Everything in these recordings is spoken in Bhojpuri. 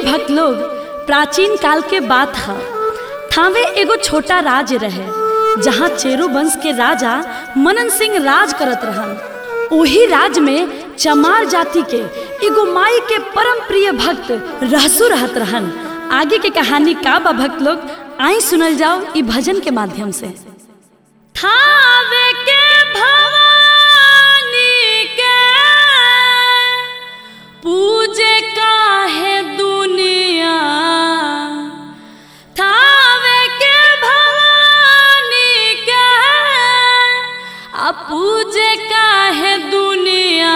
भक्त लोग प्राचीन काल के बात है थावे एगो छोटा राज रहे जहाँ चेरो वंश के राजा मनन सिंह राज करत रहन ओही राज में चमार जाति के एगो माई के परम प्रिय भक्त रहसु रहत रहन आगे के कहानी का बा भक्त लोग आई सुनल जाओ ई भजन के माध्यम से थावे के भवानी के पूजे काहे दुनिया थावे के भवानी के आ पूजे काहे दुनिया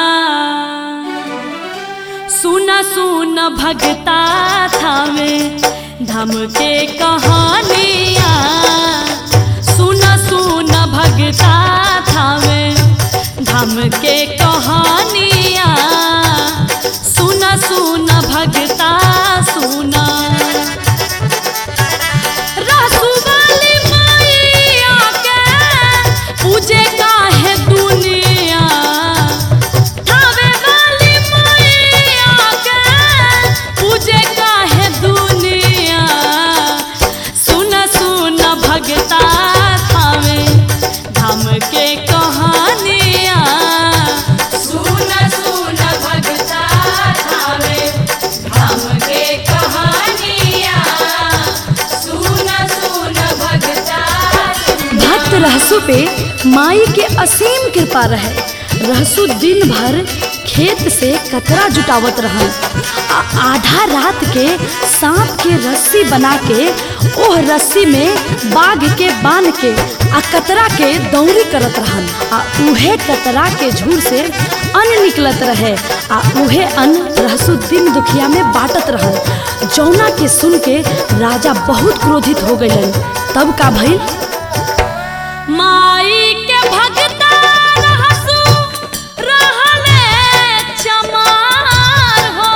सुन सुन भगता थावे धम के कहानिया सुन सुन भगता थावे धम के कहानिया सुन सुन भगता सुना रसुवाली मैया के पूजे काहे दुनिया थावे वाली मैया के पूजे काहे दुनिया सुन सुन भगता थावे धाम के कहानिया सुन सुन भगता थावे धाम के कहानिया सुन सुन भगता भक्त रहसु पे माई के असीम कृपा रहे रहसु दिन भर खेत से कतरा जुटावत रहन आ आधा रात के सांप के रस्सी बना के ओह रस्सी में बाघ के बांध के आ कतरा के दौरी करत रहन आ उहे कतरा के झूर से अन्न निकलत रहे आ उहे अन्न रहसु दिन दुखिया में बांटत रहन जौना के सुन के राजा बहुत क्रोधित हो गइलन तब का भइल माई के भगता रहसु रहले चमार हो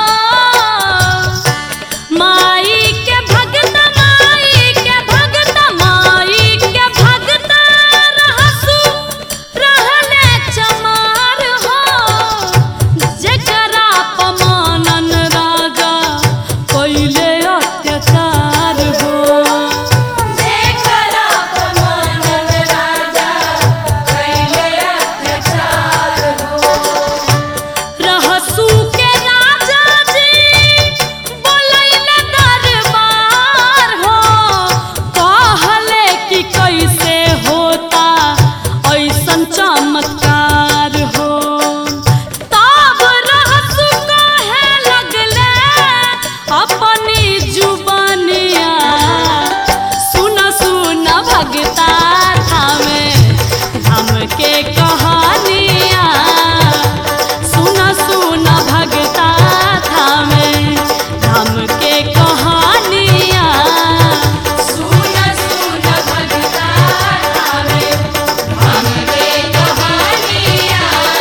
माई के भगता माई के भगता माई के भगता रहसु रहले चमार हो जेकरा पमानन राजा कइले अत्याचार हो देखला पमानन राजा कैले अत्याचार हो रहसू के राजा जी बोलैले दरबार हो कहले कि कैसे होता ऐसन चमत्कार हो तब रहसू कहे लगले अपनी जुबानिया सुन सुन भगता थामे हम के कहानिया सुन सुन भगता थामे हम के कहानिया सुन सुन भगता थावे धाम के कहानिया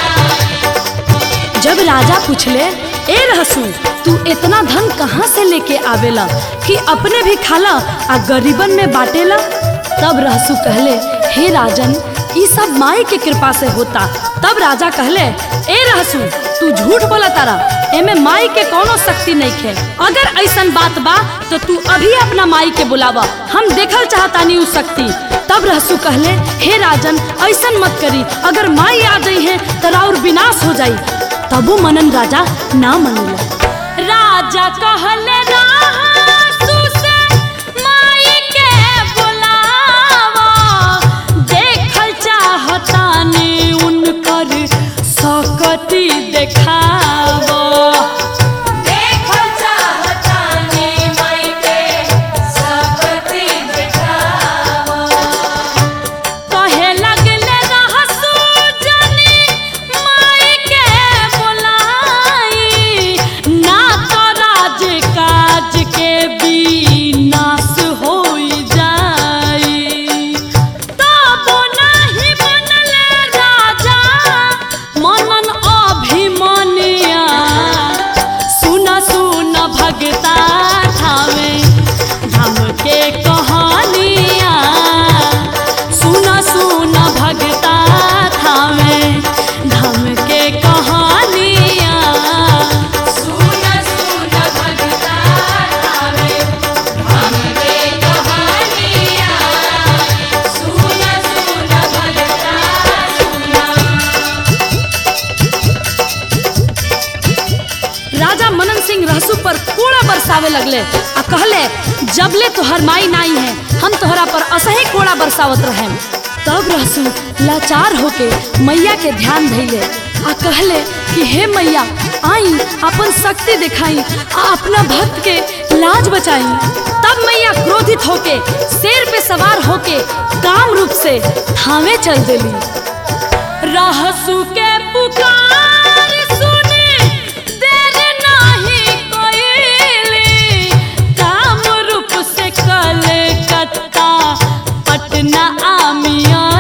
जब राजा पूछले ए रहसू तू इतना धन कहाँ से लेके आवेला कि अपने भी खाला आ गरीबन में बाटेला तब रहसू कहले हे राजन ई सब माई के कृपा से होता तब राजा कहले ए रहसू तू झूठ बोला तारा एमे माई के कोनो शक्ति नहीं खे अगर ऐसन बात बा तो तू अभी अपना माई के बुलावा हम देखल चाहतानी उ शक्ति तब रहसू कहले हे राजन ऐसन मत करी अगर माई आ गई है तो और विनाश हो जाई तबो मनन राजा ना मनला राजा कहले रहसू से माई के बुलावा देखल चाहतानी उनकर सकती देखावा देखल चाहतानी माई के सकती दिखावा कहे लगले रहसू जनी माई के बुलाई ना तो राज का बरसावे लगले आ कहले जबले तोहर माई नाई है हम तोहरा पर असही कोड़ा बरसावत रहें तब रहसू लाचार होके मैया के ध्यान धैले आ कहले कि हे मैया आई अपन शक्ति दिखाई आ अपना भक्त के लाज बचाई तब मैया क्रोधित होके शेर पे सवार होके काम रूप से थावे चल देली रहसू के पुकार सुने देर नाही कोइली काम रूप से कलकत्ता पटना आमिया